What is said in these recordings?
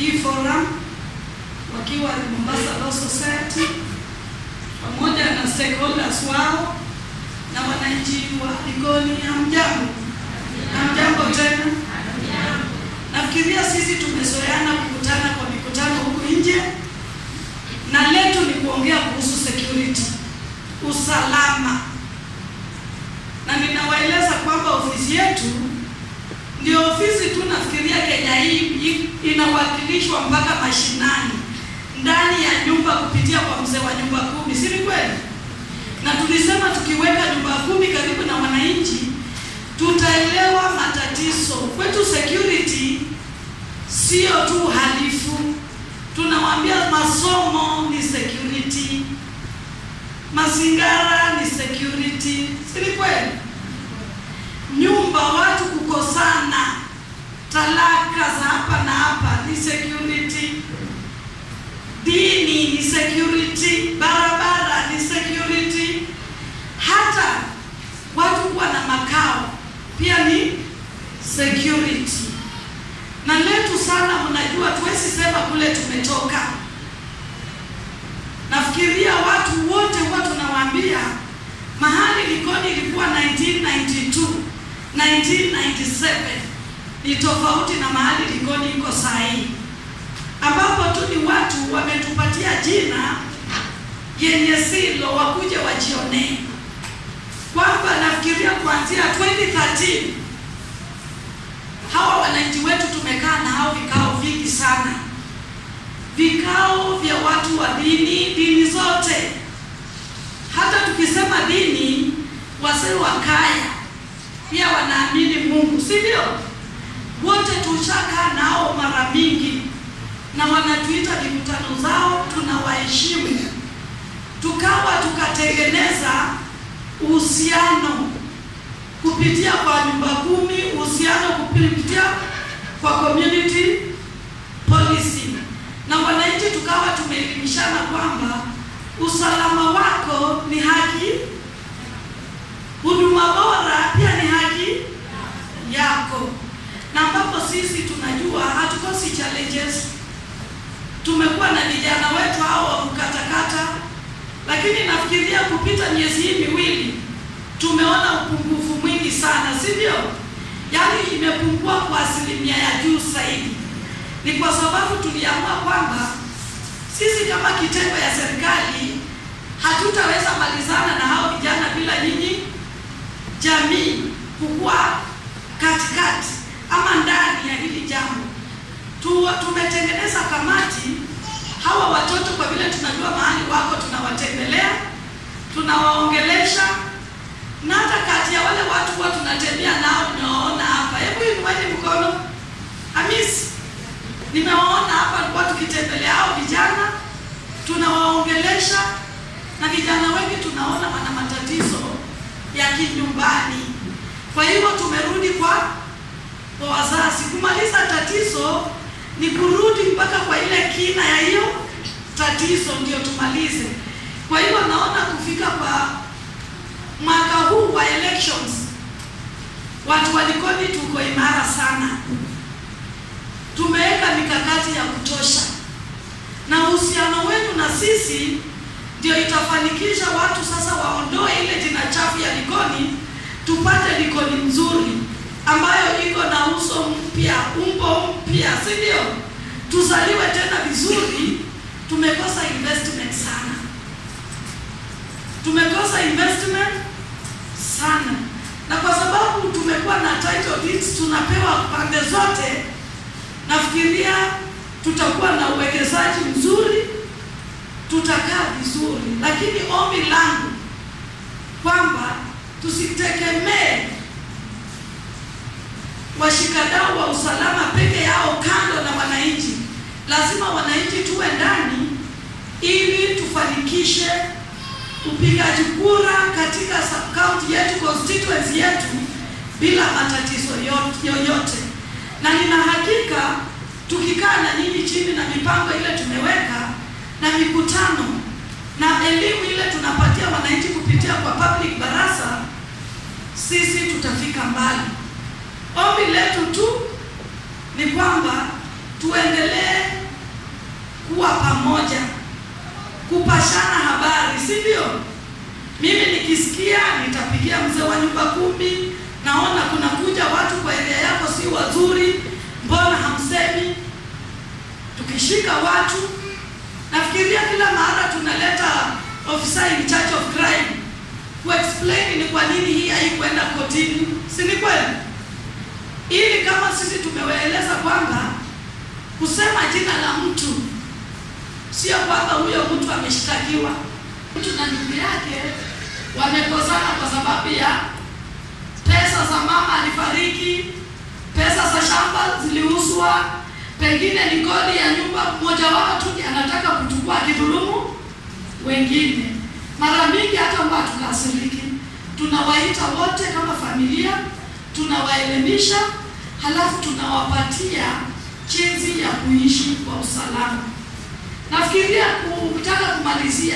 hii forum wakiwa Mombasa Law Society pamoja na stakeholders wao na wananchi wa Likoni. Hamjambo? Hamjambo tena. Nafikiria sisi tumezoeana kukutana kwa mikutano huku nje, na letu ni kuongea kuhusu security, usalama, na ninawaeleza kwamba ofisi yetu ndio ofisi tu nafikiria Kenya hii inawakilishwa mpaka mashinani ndani ya nyumba kupitia kwa mzee wa nyumba kumi, si ni kweli? Na tulisema tukiweka nyumba kumi karibu na wananchi tutaelewa matatizo. Kwetu security sio tu uhalifu, tunawambia masomo ni security, mazingara ni security, si ni kweli? Nyumba watu kukosana, talaka za hapa na hapa ni security, dini ni security, barabara ni security, hata watu kuwa na makao pia ni security. Na letu sana, mnajua tuwezi sema kule tumetoka. Nafikiria watu wote huwa tunawaambia mahali Likoni ilikuwa 1992 1997 ni tofauti na mahali Likoni iko saa hii, ambapo tu ni watu wametupatia jina yenye silo, wakuje wajionee kwamba nafikiria kuanzia 2013 hawa wananchi wetu tumekaa na hao vikao vingi sana, vikao vya watu wa dini, dini zote. Hata tukisema dini, wazee wa kaya pia wanaamini Mungu, si ndio? Wote tushakaa nao mara mingi, na wanatuita mikutano zao, tunawaheshimu. Tukawa tukatengeneza uhusiano kupitia kwa nyumba kumi, uhusiano kupitia kwa community policy, na wananchi tukawa tumeelimishana kwamba usalama wako ni haki, huduma bora pia ni haki yako, na ambapo sisi tunajua hatukosi challenges. Tumekuwa na vijana wetu hao wa kukatakata, lakini nafikiria kupita miezi hii miwili tumeona upungufu mwingi sana, si ndio? Yaani imepungua kwa asilimia ya juu zaidi. Ni kwa sababu tuliamua kwamba sisi kama kitengo ya serikali hatutaweza malizana na hao vijana bila nyinyi jamii kukuwa katikati ama ndani ya hili jambo. Tu, tumetengeneza kamati. Hawa watoto kwa vile tunajua mahali wako, tunawatembelea, tunawaongelesha na hata kati ya wale watu huwa tunatembea nao, nimewaona hapa. Hebu inueni mkono. Hamisi, nimewaona hapa, tulikuwa tukitembelea hao vijana, tunawaongelesha, na vijana wengi tunaona wana matatizo ya kinyumbani. Kwa hivyo tumerudi kwa kwa wazazi. Kumaliza tatizo ni kurudi mpaka kwa ile kina ya hiyo tatizo, ndio tumalize. Kwa hivyo naona kufika kwa mwaka huu wa elections watu wa Likoni tuko imara sana, tumeweka mikakati ya kutosha, na uhusiano wenu na sisi ndio itafanikisha watu sasa waondoe ile jina chafu ya Likoni, tupate Likoni nzuri ambayo iko na uso mpya, umbo mpya, si ndio? Tuzaliwe tena vizuri. Tumekosa investment sana, tumekosa investment sana na kwa sababu tumekuwa na title deeds tunapewa pande zote, nafikiria tutakuwa na uwekezaji mzuri, tutakaa vizuri, lakini ombi langu kwamba tusitegemee washikadau wa usalama peke yao kando na wananchi. Lazima wananchi tuwe ndani ili tufanikishe upigaji kura katika kaunti yetu, constituency yetu bila matatizo yoyote, na nina hakika tukikaa na nyinyi chini na mipango ile tumeweka na mikutano na elimu ile tunapatia wananchi kupitia kwa public barasa, sisi tutafika mbali. Ombi letu tu ni kwamba tuendelee kuwa pamoja, kupashana habari, si ndio? Mimi nikisikia nitapigia mzee wa nyumba kumi, naona kuna kuja watu kwa area yako si wazuri, mbona hamsemi? Tukishika watu, nafikiria kila mara tunaleta officer in charge of crime kuexplain ni kwa nini hii haikuenda kotini, si ni kweli? Ili kama sisi tumewaeleza kwamba kusema jina la mtu sio kwamba huyo mtu ameshtakiwa. Mtu na ndugu yake wamekosana kwa sababu ya pesa za mama alifariki, pesa za shamba ziliuzwa, pengine ni kodi ya nyumba, mmoja wao tu ndiye anataka kuchukua kidhulumu wengine. Mara mingi hata huwa tukasiriki, tunawaita wote kama familia, tunawaelimisha, halafu tunawapatia jinsi ya kuishi kwa usalama. Nafikiria kutaka kumalizia,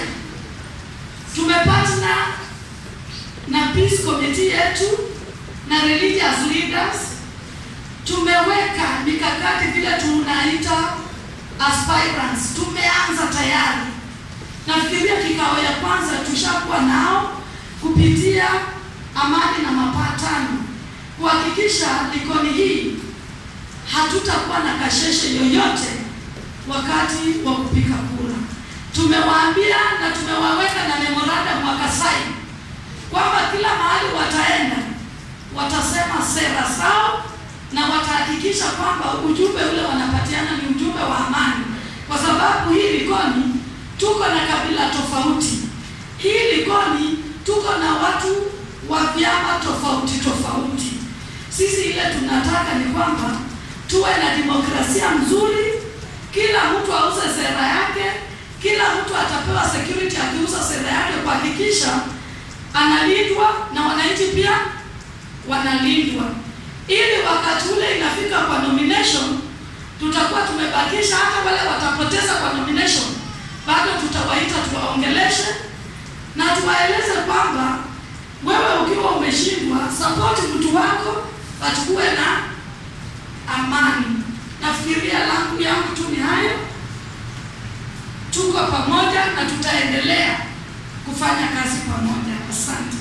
tumepatana na peace committee yetu na religious leaders, tumeweka mikakati vile tunaita aspirants, tumeanza tayari. Nafikiria kikao ya kwanza tushakuwa nao kupitia amani na mapatano, kuhakikisha Likoni hii hatutakuwa na kasheshe yoyote wakati wa kupiga kura. Tumewaambia na tumewaweka na memorandum wakasai kwamba kila mahali wataenda watasema sera zao na watahakikisha kwamba ujumbe ule wanapatiana ni ujumbe wa amani, kwa sababu hii Likoni tuko na kabila tofauti. Hii Likoni tuko na watu wa vyama tofauti tofauti. Sisi ile tunataka ni kwamba tuwe na demokrasia mzuri, kila mtu auze sera yake, kila mtu atapewa security akiuza sera yake, kuhakikisha analindwa na wananchi pia wanalindwa, ili wakati ule inafika kwa nomination, tutakuwa tumebakisha hata wale watapoteza kwa nomination, bado tutawaita tuwaongeleshe na tuwaeleze kwamba wewe ukiwa umeshindwa, support mtu wako, watukuwe na amani. Nafikiria langu yangu tu ni hayo. Tuko pamoja na tutaendelea kufanya kazi pamoja. Asante.